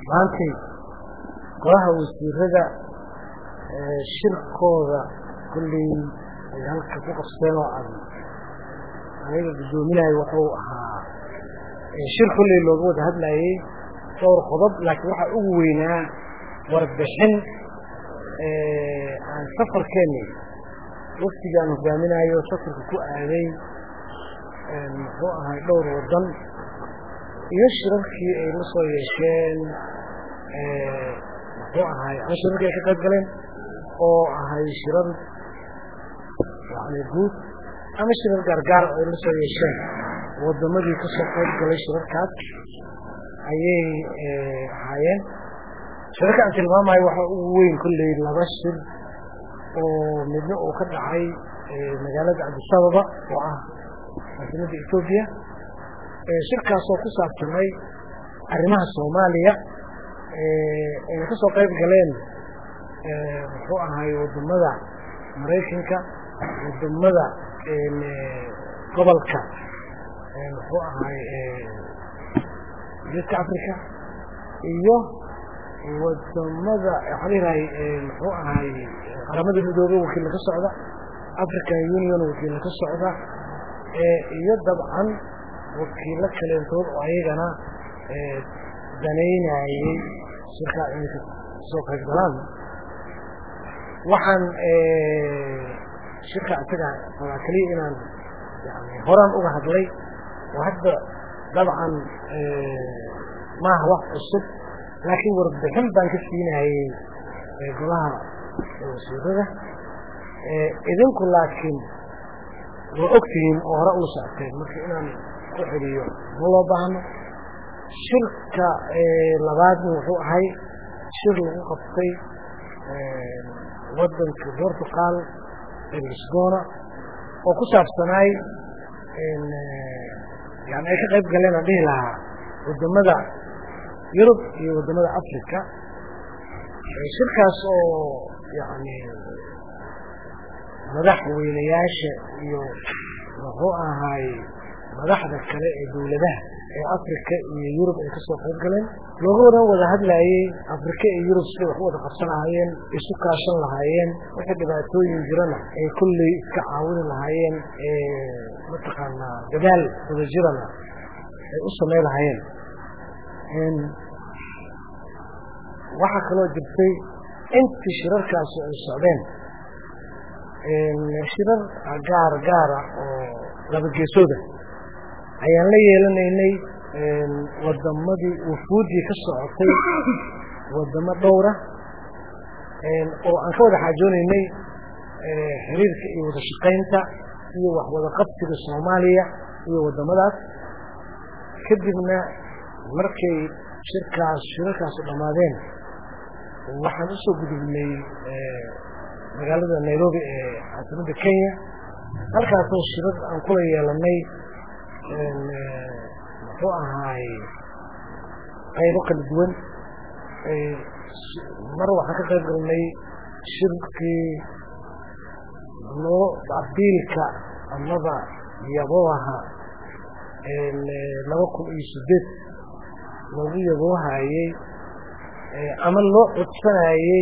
maantay golaha wasiirada shirkooda kulley ay halka ku qabseen oo aan aniga guddoominayo wuxuu ahaa shir kulley looga wada hadlayey dhowr qodob laakiin waxaa ugu weynaa warbixin aan safarkeeni waftigaan hogaaminayo safarka ku aaday muxuu ahay dhowr waddan iyo shirarkii ay la soo yeesheen muxuu ahay ama shirarkii ay ka qayb galeen oo ahay shirar yani guud ama shirar gaargaar ay la soo yeesheen waddamadii ka soo qayb galay shirarkaas ayay ahaayeen shirarka aan tilmaamayo waxaa ugu weyn kolley laba shir oo midna uu ka dhacay magaalada cabdisababa oo ah caasimada etoobiya shirkaasoo ku saabsanay arrimaha soomaaliya ayna ka soo qayb galeen muxuu ahay waddamada maraykanka waddamada gobolka muxuu ahay geeska africa iyo wadamada waxaa leedahay muxuu ahay qaramada midoobey wakiilla ka socda african union wakiilla ka socda iyo dabcan wakiilo kaleentood oo ayagana danaynayey shirkaa inay kasoo qayb galaan waxaan shirka isaga rabaa keliya inaan yani horaan uga hadlay oo hadda dabcan maaha wax cusub laakiin warbixin baan ka siinayey golaha wasiirada idinku laakiin waa ogtihiin oo hore ula socteen marka inaan ku xeliyo ma loo baahno shirka labaadna wuxuu ahay shir lagu qabtay wadanka portugal lisbona oo ku saabsanaay yani ay ka qayb galeen aan dhihi lahaa wadamada yurub iyo wadamada africa shirkaas oo yani madaxweynayaasha iyo muxuu ahaay madaxda kale ee dowladaha ee africa iyo yurub ay kasoo qayb galeen looga wadan wada hadlayey africa iyo yurub siday wax u wada qabsan lahaayeen isu kaashan lahaayeen wixii dhibaatooyin jirana ay kolley iska caawini lahaayeen mataqaanaa dadaal wadajirana ay u samay lahaayeen waxaa kaloo jirtay intii shirarkaasi ay socdeen shirar gaar gaara oo laba geesooda ayaan la yeelanaynay wadamadii wufuuddii ka socotay wadamo dhowra oo aan ka wada xaajoonaynay xiriirka iyo wada shaqaynta iyo wax wada qabsiga soomaaliya iyo wadamadaas kadibna markay shirkaas shirarkaasu dhammaadeen waxaan usoo gudubnay magaalada nairobi ee caasimada kenya halkaasoo shirar aan kula yeelanay muxuu ahaay qaybo kala duwan mar waxaan ka qayb galnay shirkii loo abiilka amaba yabooha laba kun iyo sideed loogu yaboohayey ama loo codsanayey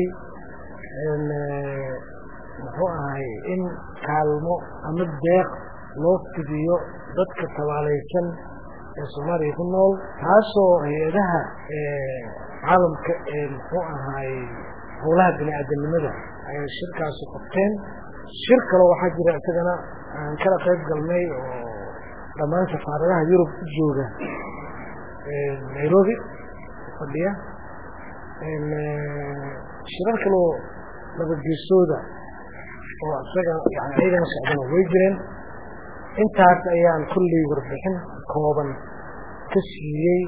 muxuu ahay in kaalmo ama deeq loo fidiyo dadka tabaalaysan ee soomaaliya ku nool taasoo hay-adaha caalamka ee muxuu ahaay howlaha bini aadamnimada ay shirkaasu qabteen shir kaloo waxaa jira isagana aan kala qayb galnay oo dhammaan safaaradaha yurub u jooga nairobi fadhiya shirar kaloo labageesooda oo isaga yani ayagana socdana way jireen intaas ayaan kulley warbixin kooban ka siiyey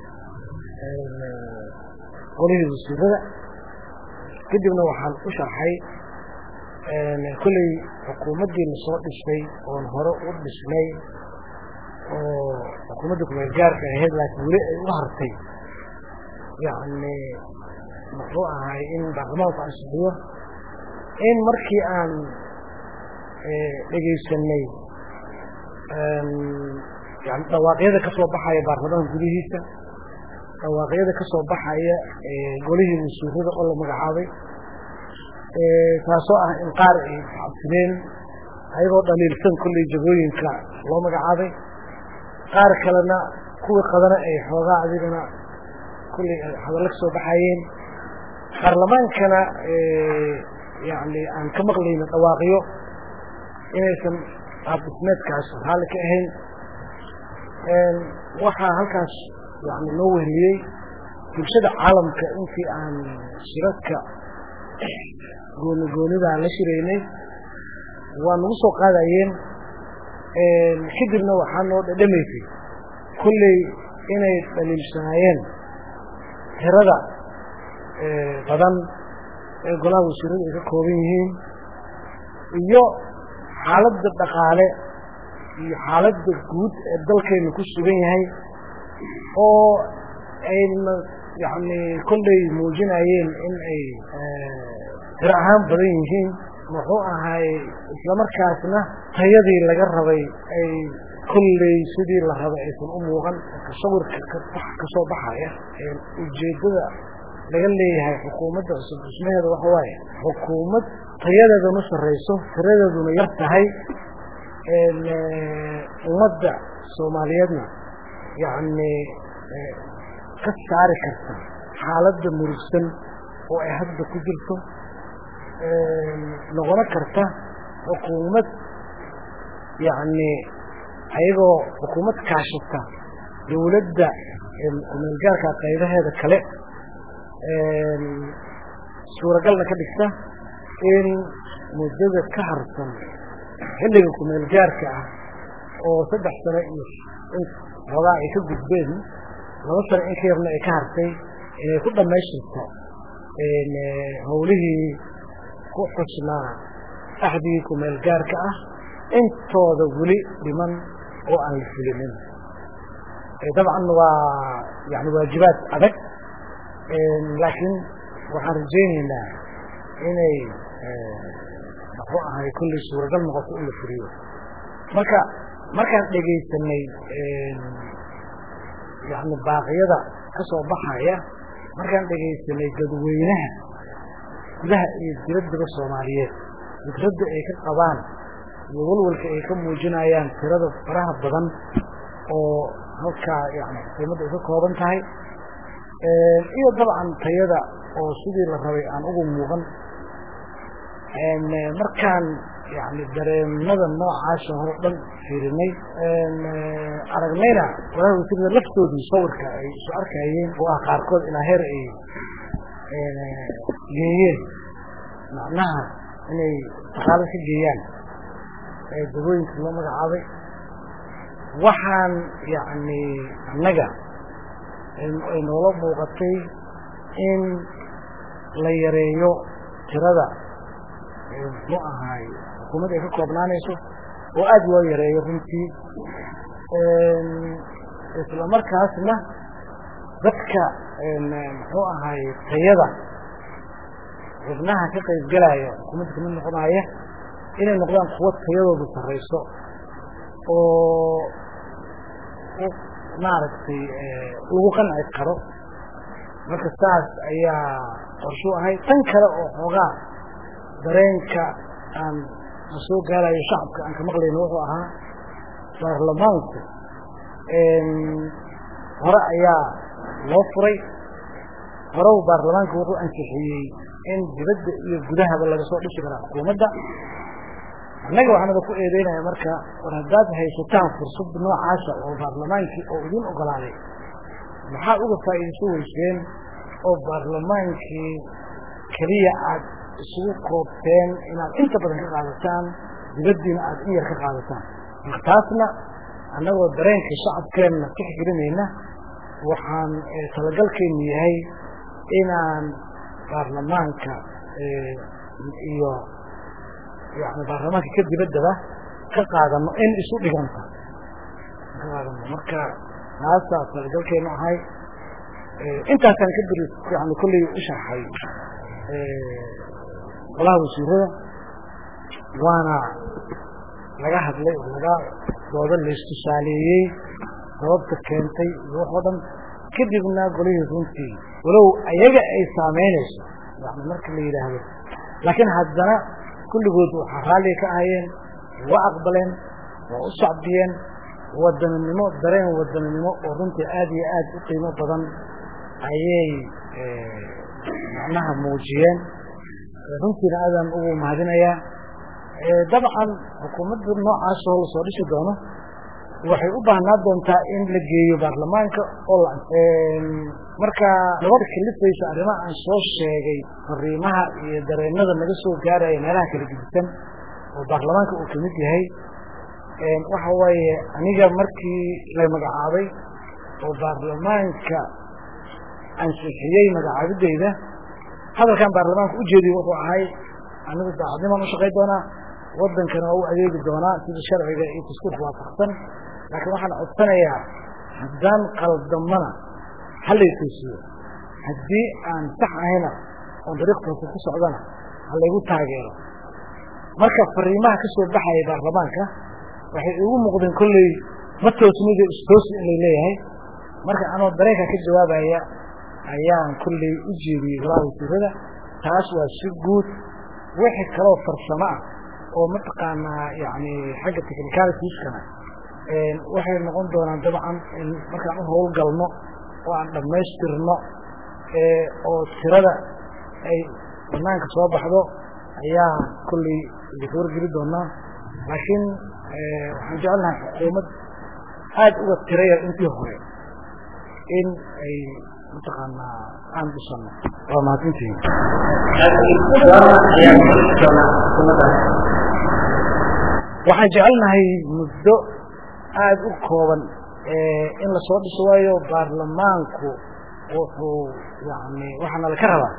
qolihii wasiirada kadibna waxaan u sharxay kolley xukuumaddii lasoo dhisay oon hore u dhisnay oo xukuumadda kumeel gaarka ahayd laakiin weli ay u hartay yani muxuu ahay in baarlamaanku ansixiyo in markii aan dhegaysanay yani dhawaaqyada ka soo baxaya baarlamaanka gudihiisa dhawaaqyada ka soo baxaya golihii wasiirada oo la magacaabay taasoo ah in qaar ay cabsineen ayagoo dhaliilsan kolley jagooyinka loo magacaabay qaar kalena kuwii qadana ay xoogaa adigana kolley hadallo ka soo baxayeen baarlamaankana yani aan ka maqlayno dhawaaqyo inaysan qaabdhismeedkaas raalli ka ahayn waxaa halkaas yani loo weheliyey bulshada caalamka intii aan shirarka gooni goonidaa la shiraynay waa nagu soo qaadayeen kadibna waxaa noo dhadhamaysay kolley inay dhaliilsanaayeen tirada badan ee golaha wasiiradu ay ka kooban yihiin iyo xaaladda dhaqaale iyo xaaladda guud ee dalkaynu ku sugan yahay oo ayna yani kolley muujinayeen in ay tiro ahaan badan yihiin muxuu ahay islamarkaasna tayadii laga rabay ay kolley sidii la rabay aysan u muuqan tasawirka kasoo baxaya ujeedada laga leeyahay xukuumadda cusub dhismaheeda waxa waaye xukuumad tayadeeduna sarrayso tiradeeduna yar tahay ummadda soomaaliyeedna yacni ka saari karta xaaladda murugsan oo ay hadda ku jirto noqono karta xukuumad yacni ayagoo xukuumad kaashata dowladda kumeelgaarka qaybaheeda kale suuragalna ka dhigta in muddada ka harsan xilliga kumeelgaarka ah oo saddex sano iyo xoogaa ay ka gudbeen laba sano in ka yarna ay ka hartay inay ku dhammaystirto howlihii ku xusnaa axdigii kumeelgaarka ah intooda weli dhiman oo aan la fulinin dabcan waa yani waajibaad adag laakiin waxaan rajaynaynaa inay muxuu ahay kulley suuragal noqoto in la fuliyo marka markaan dhegaysanay yani baaqyada ka soo baxaya markaan dhegaysanay dadweynaha gudaha iyo dibaddaba soomaaliyeed fikradda ay ka qabaan iyo walwalka ay ka muujinayaan tirada faraha badan oo halkaa yani xukuumadda ay ka kooban tahay iyo dabcan tayada oo sidii la rabay aan ugu muuqan markaan yani dareemada noocaasa hore dhan fiirinay aragnayna walaha wasiirada laftoodii sawirka ay isu arkayeen oo ah qaarkood ilaa heer ay geeyeen macnaha inay dhaqaalo ka geeyaan dagooyinka loo magacaabay waxaan yani annaga ay noola muuqatay in la yareeyo tirada muxuu ahaay xukuumadda ay ka koobnaanayso oo aada loo yareeyo runtii isla markaasna dadka muxuu ahaay tayada xubnaha ka qayb galaya xukuumadda kamid noqonaya inay noqdaan kuwo tayadoodu sarrayso oo maaragtay lagu qanci karo marka saas ayaa qorshu ahay tan kale oo xoogaa dareenka aan la soo gaarayo shacabka aan ka maqlayno wuxuu ahaa baarlamaanku hore ayaa loo furay horew baarlamaanku wuxuu ansixiyey in dibadda iyo gudahaba laga soo dhisi karaa xukuumadda annaga waxaanada ku eedeynaya marka war haddaad haysataan fursad noocaasa oo baarlamaankii oo idin ogolaaday maxaa uga faa'iidayso weyseen oo baarlamaankii keliya aad isugu koobteen inaad inta badan ka qaadataan dibaddiina aad in yar ka qaadataan marka taasna annagoo dareenka shacabkeenna tixgelinayna waxaan talagalkeennu yahay inaan baarlamaanka iyo yani baarlamaanka ka dibaddaba ka qaadano in isu dhiganta ka qaadano marka taasaa talagalkeenu ahay intaasaan ka beri yani kolley u sharxay golaha wasiirada waana laga hadlay oo laga dooda laystusaaleeyey sababta keentay iyo wax oo dhan kadibna golihii runtii walow ayaga ay saameynayso yani marka la yidhaahdo laakiin haddana kulligood waxaa raalliga ka ahayeen waa aqbaleen waa u sacbiyeen wadaninimo dareen wadaninimo oo runtii aad iyo aad u qiimo badan ayay macnaha muujiyeen runtiina aadaan ugu mahadinayaa dabcan xukuumadda noocaas oo lasoo dhisi doono waxay u baahnaa doontaa in la geeyo baarlamaanka oo la marka nabada kalifaysa arrimaha aan soo sheegay fariimaha iyo dareenada naga soo gaaraya meelaha kala gedisan oo baarlamaanka uu kamid yahay waxa waaye aniga markii la magacaabay oo baarlamaanka ansixiyey magacaabideyda hadalkan baarlamaanka ujeediy wuxuu ahay anigu daacadnimaan ushaqay doonaa wadankana waa u adeegi doonaa sida sharciga iyo dastuurka waafaqsan laakiin waxaan codsanayaa haddaan qaldamana halay toosiyo haddii aan sax ahayna oon dariiq toosa ku socdana halaygu taageero marka fariimaha ka soo baxaya baarlamaanka waxay igu muuqdeen kolley ma toosnida istoosi inay leeyahay marka anoo dareenka ka jawaabaya ayaan kolley u jeediyey golaha wasiirada taas waa si guud wixii kaloo farsamo ah oo mataqaanaa yani xagga technicalitieskana waxay noqon doonaan dabcan in markaan u howlgalno oo aan dhammaystirno oo tirada ay banaanka soo baxdo ayaa kolley idinka wargeli doonaa laakiin waxaan jecelnahay xukuumad aada uga tiraya intii hore in ay mataqaanaa aan dhisano waa mahadsantihiin waxaan jecelnahay muddo aada u kooban in lasoo dhiso waayo baarlamaanku wuxuu yani waxaana laka rabaa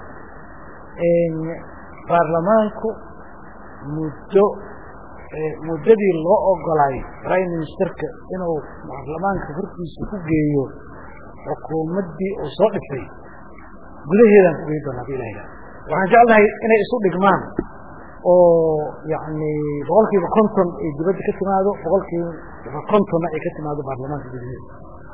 baarlamaanku muddo muddadii loo ogolay prime ministerka inuu baarlamaanka hortiisa ku geeyo xukuumaddii uu soo dhisay gudaheedaan ku geyi doona hadii ilaha waxaan jeclahay inay isu dhigmaan oo yani boqol kiiba konton ay dibadda ka timaado boqol kiiba kontonna ay ka timaado baarlamaanka gudaheeda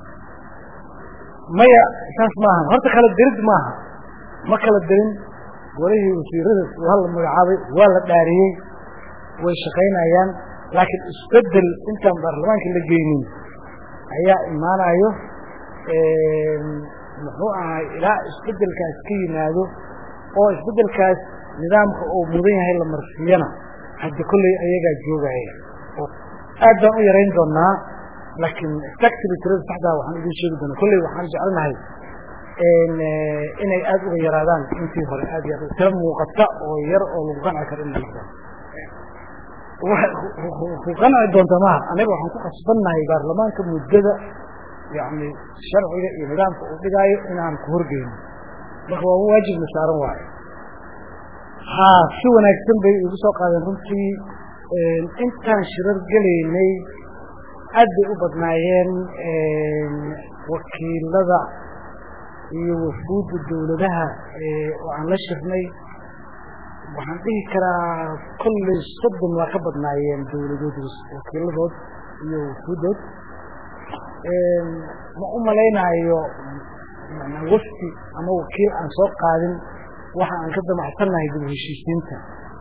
maya saas maaha horta kala dirid maaha ma kala dirin golihii wasiirada waa la magacaabay waa la dhaariyey way shaqaynayaan laakiin isbedel intaan baarlamaanka la geynin ayaa imaanayo muxuu ahay ilaa isbedelkaas ka yimaado oo isbedelkaas nidaamka uu mudan yahay la marsiiyana hadda kolley ayagaa joogaya aad baan u yarayn doonaa laakiin exactly tirada saxdaa waxaan idin sheegi doonaa kolley waxaan jecelnahay inay aada uga yaraadaan intii hore aad iyo aad tira muuqata oo yar oo lagu qanci karo in la ku qanci doonta maha anaga waxaan ku qasbannahay baarlamaanka muddada yani sharciga iyo nidaamka uu dhigaayo inaan ku horgeyno marka waa waajibna saaran waayo ha si wanaagsan bay igu soo qaadeen runtii intaan shirar gelaynay aad bay u badnaayeen wakiilada iyo wafuudda dawladaha oo aan la shirnay waxaan dhihi karaa kolley soddon waa ka badnaayeen dawladood wakiiladood iyo wafuuddood ma u malaynaayo wafdi ama wakiil aan soo qaadin waxa aan ka damacsannahay dib heshiisiinta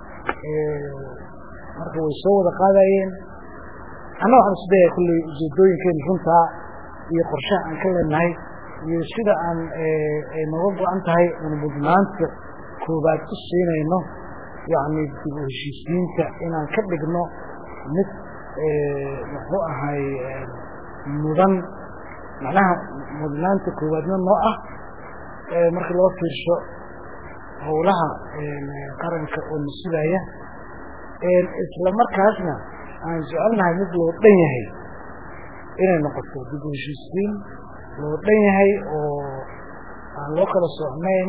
marka way soo wada qaadayeen anna waxaan isu dayaya kulley ujeedooyinkeenu runtaa iyo qorshaha aan ka leenahay iyo sida aan ay nooga go-an tahay aan mudnaanta koobaad ku siinayno yacni dib u heshiisiinta inaan ka dhigno mid muxuu ahay mudan macnaha mudnaanta koowaadna noo ah marka loo fiirsho howlaha qaranka oo nasidaya isla markaasna aan jecelnahay mid loo dhan yahay inay noqoto dib u heshiisiin loo dhan yahay oo aan loo kala socnayn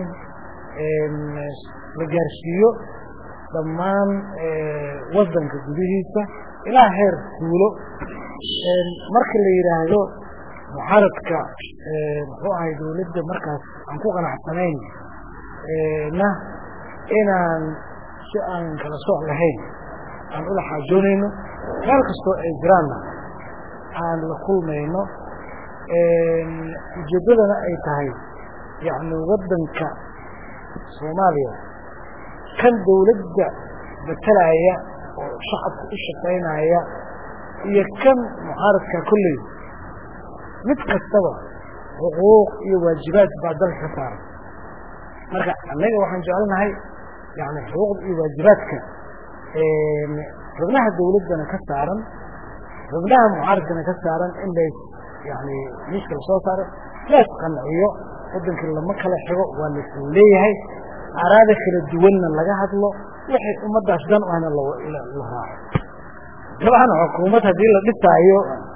la gaarsiiyo dhammaan wadanka gudihiisa ilaa heer tuulo marka la yidhaahdo muxaaradka muxuu ahay dawladda markaas aan ku qanacsanayn na inaan si aan kala sooc lahayn aan ula xaajoonayno meel kastoo ay jiraanna aan la kulmayno ujeeddadana ay tahay yacni waddanka soomaaliya kan dawladda matalaya oo shacabka u shaqaynaya iyo kan mucaaradka kolley mid kastaba xuquuq iyo waajibaad baa dalka ka saaran marka annaga waxaan jecelnahay yani xuquuqda iyo waajibaadka xubnaha dawladdana ka saaran xubnaha mucaaradkana ka saaran in lays yani miiska lasoo saaro lays qanciyo waddankii lama kala xigo waa laisla leeyahay araada kala duwanna laga hadlo waxay ummaddaas dan u ahna la raaco dabcan xukuumad haddii la dhisaayo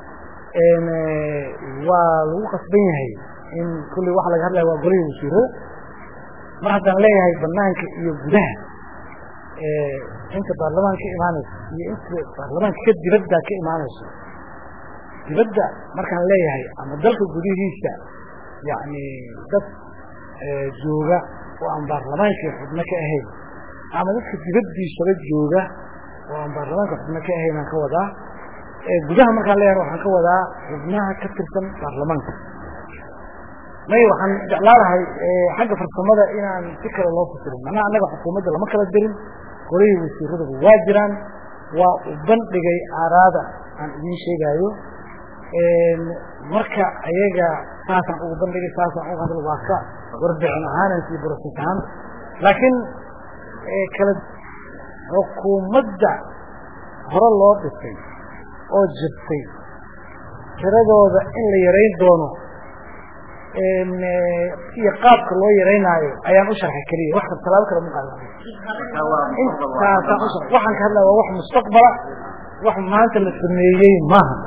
waa lagu qasban yahay in kulley waxa laga hadlaya waa golihii wasiirada mar haddaan leeyahay banaanka iyo gudaha inta baarlamaanka ka imaanayso iyo inta baarlamaanka ka dibadda ka imaanayso dibadda markaan leeyahay ama dalka gudihiisa yacni dad jooga oo aan baarlamaankii xubno ka ahayn ama dadka dibaddiisaba jooga oo aan baarlamaanka xubno ka ahayn aan ka wadaa gudaha markaan leeyahay waxaan ka wadaa xubnaha ka tirsan baarlamaanka may waxaan jeclaanahay xagga farsamada inaan si kale loo fasirin macnaha annaga xukuumadda lama kala dirin golihii wasiiraduba waa jiraan waa u bandhigay aaraada aan idiin sheegaayo marka ayaga saasaan ugu bandhigay saasaan ugu hadl waa ka warbixin ahaanansi broses ahaan laakiin kala xukuumadda hore loo dhisay oo jirtay tiradooda in la yarayn doono iyo qaabka loo yaraynaayo ayaan u sharxay keliya wax talaabo kale ma qaadan intaasaan u sharxay waxaan ka hadlaya waa wax mustaqbala wax maanta la sameeyey maaha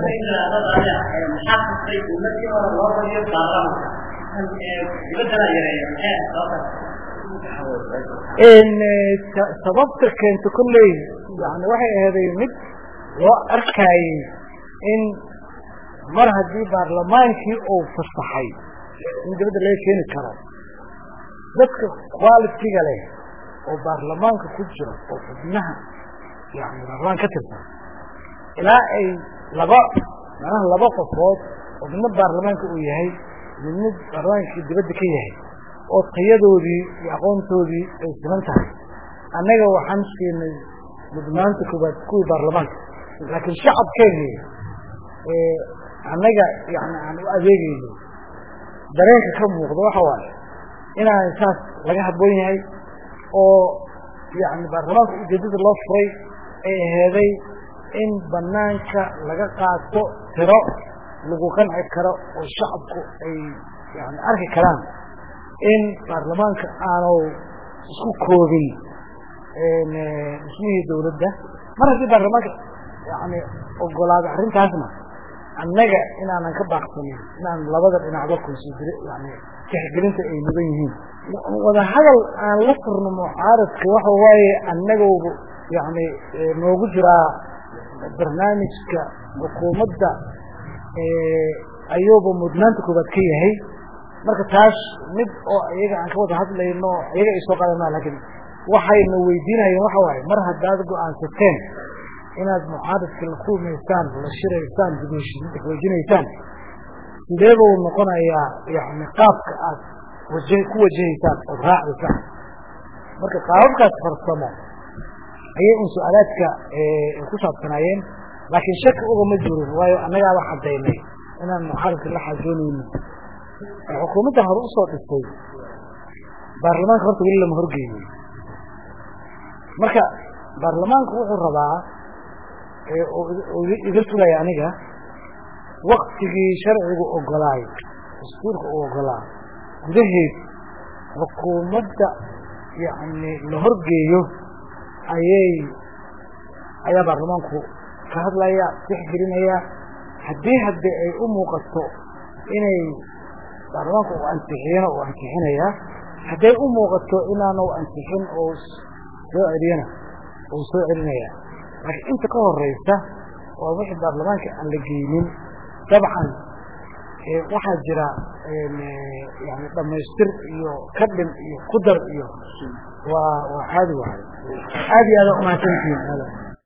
sababta keenta kolley yani waxay aheeday mid loo arkaayey in mar haddii baarlamaankii uu fasaxay in dibadda laga keeni karo dadka qualitiga leh oo baarlamaanka ku jira oo xubnaha yani baarlamaan ka tirsan ilaa ay laba macnaha laba qofood oo midna baarlamaanka uu yahay midna baarlamaankii dibadda ka yahay oo tayadoodii iyo aqoontoodii ay siman tahay annaga waxaan siinay mudnaanta koobaad kuwii baarlamaanka laakiin shacabkeeni annaga yani aan u adeegayno dareenka ka muuqda waxa waaye inaan saas laga habboon yahay oo yani baarlamaanka ujeedada loo furay ay aheeday in banaanka laga qaato tiro lagu qanci karo oo shacabku ay yani arki karaan in baarlamaanka aanu isku koobin dhismihii dawladda mar haddii baarlamaanka yani ogolaado arrintaasna annaga inaanan ka baaqsanin inaan labada dhinacba considr yani tixgelinta ay mudan yihiin wada hadal aan la furno mucaaradka waxa waaye annagooba yani noogu jiraa barnaamijka xukuumadda ayuuba mudnaanta koobaad ka yahay marka taas mid oo iyaga aan ka wada hadlayno iyaga ay soo qaadana lakin waxayna weydiinayeen waxa waaye mar haddaad go-aansateen inaad mucaaradka la kulmaysaan la shiraysaan dibwejinaysaan sideeba uu noqonayaa yani qaabka aad waja ku wajahaysaan ood raacaysaan marka qaababkaas farsamo ayay un su-aalaadka ku saabsanaayeen laakiin shaki ugama jirin waayo annagaaba cadaynay inaan mucaaradka la xajoonayno xukuumaddan hore usoo dhistay baarlamaanka horta weli lama horgeeyey marka baarlamaanku wuxuu rabaa iga sugaya aniga waktigii sharcigu ogolaay dastuurka uu ogolaa gudaheed xukuumadda yani la horgeeyo ayay ayaa baarlamaanku ka hadlaya tixgelinaya haddii hadde ay u muuqato inay baarlamaanku u ansixiyana uu ansixinaya hadday u muuqato inaanu ansixin oo soo celiyana uu soo celinaya laakiin inta ka horeysa waa wixii baarlamaanka aan la geynin dabcan waxaa jira yani dhamaystir iyo kadhin iyo kudar iyo waa waa caadi waay aad iyo aada umahadsantihiin